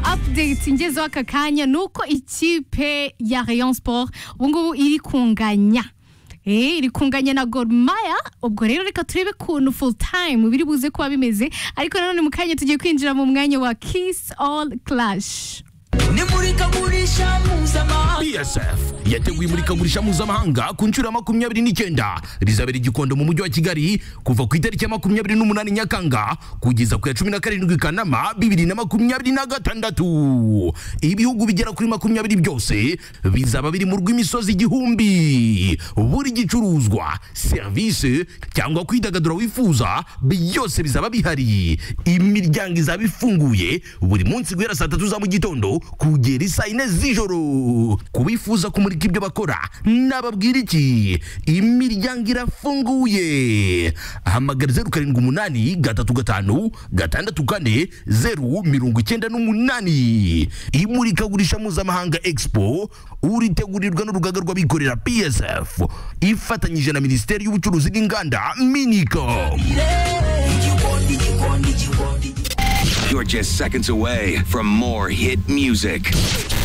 update ngezeho aka kanya ni uko ikipe ya Rayon Sport ubu ngubu iri kunganya Eh, iri kunganya na Gor Mahia ubwo rero reka turebe kuntu full time biri buze kuba bimeze ariko nanone mu kanya tugiye kwinjira mu mwanya wa Kiss All Clash ni muri kagurisha mpuzamahanga BSF yateguye imurikagurisha mpuzamahanga ku nshuro ya makumyabiri n'icyenda rizabera i Gikondo mu mujyi wa Kigali kuva ku itariki ya makumyabiri n'umunani Nyakanga kugeza ku ya cumi na karindwi Kanama bibiri na makumyabiri na gatandatu ibihugu bigera kuri makumyabiri byose bizaba biri mu rw'imisozi igihumbi buri gicuruzwa serivisi cyangwa kwidagadura wifuza byose bizaba bihari imiryango izaba ifunguye buri munsi guhera saa tatu za mu gitondo kugera isaa yine z'ijoro kubifuza kumurika ibyo bakora nababwira iki imiryango irafunguye hamagara zeru karindwi umunani gatatu gatanu gatandatu kane zeru mirongo icyenda n'umunani imurikagurisha mpuzamahanga expo uritegurirwa n'urugaga rw'abikorera psf ifatanyije na minisiteri y'ubucuruzi n'inganda minicom igikondi igikondi igikondi You're just seconds away from more hit music.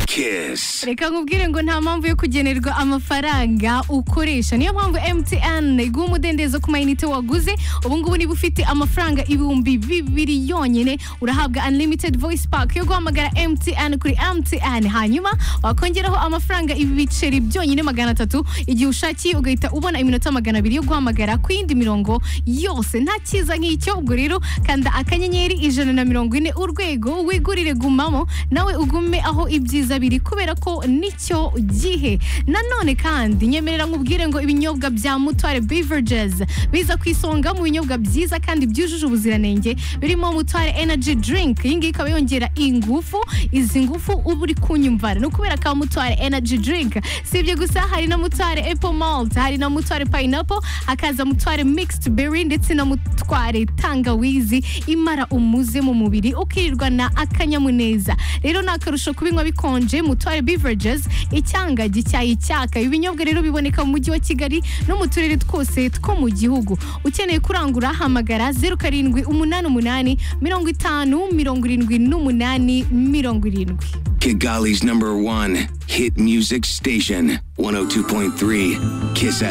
Kiss. reka nkubwire ngo nta mpamvu yo kugenerwa amafaranga ukoresha niyo mpamvu mtn iguha umudendezo ku mayinite waguze ubu ngubu niba ufite amafaranga ibihumbi bibiri yonyine urahabwa unlimited voice pack yo guhamagara mtn kuri mtn hanyuma wakongeraho amafaranga ibiceri byonyine magana atatu igihe ushakiye ugahita ubona iminota magana abiri yo guhamagara ku yindi mirongo yose nta cyiza nk'icyo ubwo rero kanda akanyenyeri ijana na mirongo ine urwego wigurire gumamo nawe ugume aho ibyiza biri kubera ko nicyo gihe nanone kandi nyemerera nkubwire ngo ibinyobwa bya mutware beverages biza ku isonga mu binyobwa byiza kandi byujuje ubuziranenge birimo mutware energy drink iyi ngiyi ikaba yongera ingufu izi ngufu uba uri kunyumvara ni ukubera ka mutware energy drink si ibyo gusa hari na mutware apple malt hari na mutware pineapple hakaza mutware mixed berry ndetse na mutware tangawizi imara umuze mu mubiri ukirirwa na akanyamuneza rero ni akarusho kubinywa bikonje mutware beverages icyanga gicyayi cyaka ibi binyobwa rero biboneka mu mujyi wa kigali no mu turere twose two mu gihugu ukeneye kurangura hamagara zeru karindwi umunani umunani mirongo itanu mirongo irindwi n'umunani mirongo irindwi Kigali's number one hit music station, 102.3 Kiss FM.